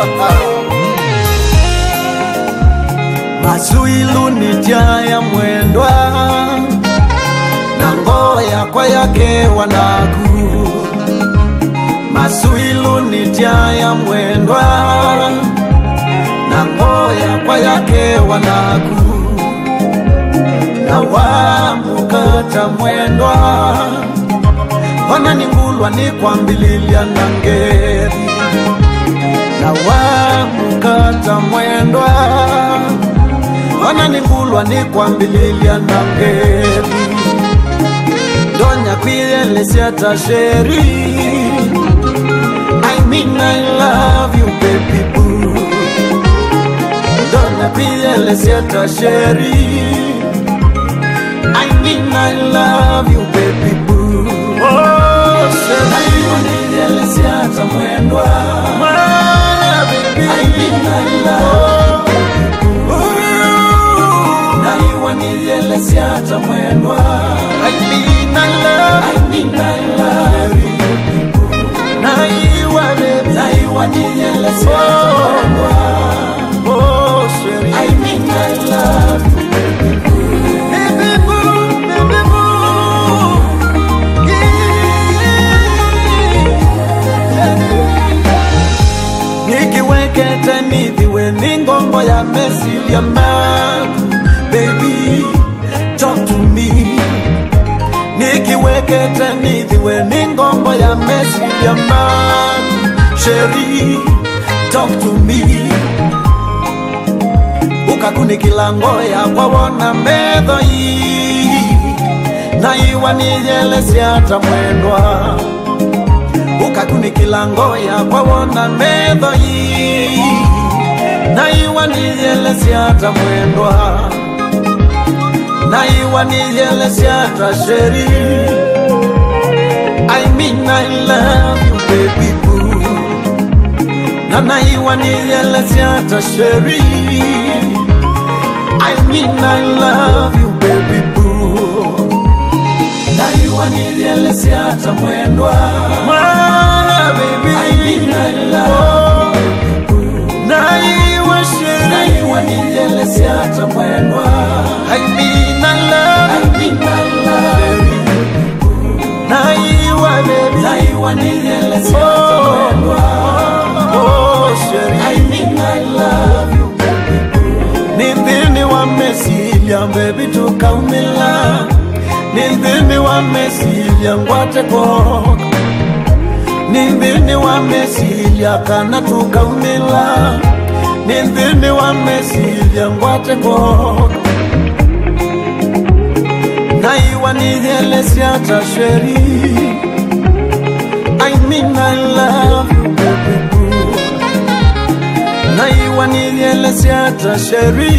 masuilu nijaya mwendwa na ngoya kwa yake wanaku masuilu nijaya mwendwa na ngoya kwa yake wanaku na wamukata mwendwa wananingulwa ni kwambililia na ngeri na wamukata mwendwa wananingulwa ni kwambililia na ngeri donya kwiyelesiata sheri I mean I love you baby boo donya kwiyelesiata sheri I mean I love you baby boo Oh, sheri waniyelesiata mwendwa My baby I mean I love naiwa nilielesiata mwendwa I mean I love I mean I love naiwa baby naiwa nilielesiata mwendwa Oh, sheri I mean I love Baby boo, baby boo nikiwekete nithiwe ni ngombo ya mesilia maku baby talk to me nikiwekete nithiwe ni ngombo ya mesilia maku sheri talk to me ukakunikila ngoya kwawona medho yi na iwa niyelesiata mwendwa ukakunikila ngoya kwawona medho yi na iwa niyelesiata mwendwa na iwa niyelesiata sheri I mean I love you baby boo na na iwa niyelesiata sheri I mean I love you baby boo na iwa niyelesiata mwendwa My baby I mean I love you na iwa sheri na iwa niyelesiata mwendwa I mean I love I mean I love you na iwa baby na iwa niyelesiata mwendwa Oh sheri I mean I love you nindhini wa mesilia mbebi tukaumila nindhini wa mesilia ngwate koka nindhini wa mesilia kana tukaumila nindhini wa mesilia ngwate koka naiwa niyelesiata sheri I mean I love you baby boo naiwa niyelesiata sheri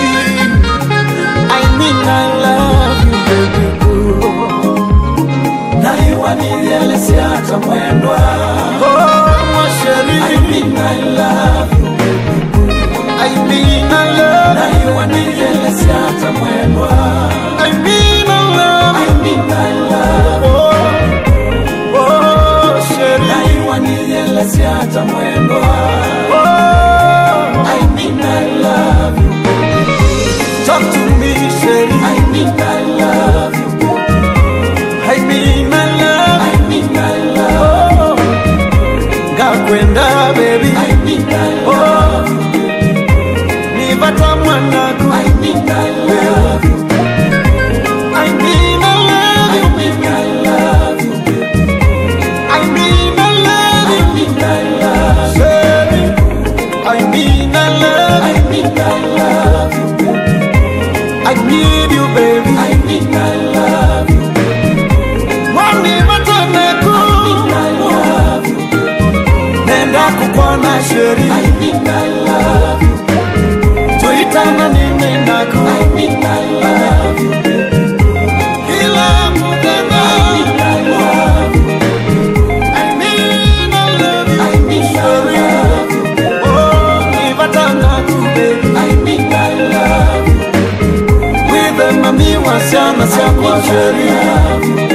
I mean I love you baby boo naiwa niyelesiata mwendwa oh sheri I mean I love you baby boo I mean I love naiwa niyelesiata mwendwa I mean I love I mean I love oh oh sheri naiwa niyelesiata mwendwa oh I mean I love you Talk to me, Sherry. I mean I love you. I mean I love. I mean I love. Gakwenda baby. I mean I love. Nivata mwanaku. I mean I love you. I mean I love you. I mean I love you. I mean I love. I mean I love. Sherry. I mean I love. I mean I love you. I need you, baby. I mean I love you. Mwani mataneku. I mean I love you. Nenda kukwana sheri. I mean I love you. Tuitana nini naku. I mean I love you. Kila mutena. I mean I love you. I mean I love you. I mean I love you. Oh, nivatanaku, baby. I mean I love you. With them, mami wasiana siya kwa sheria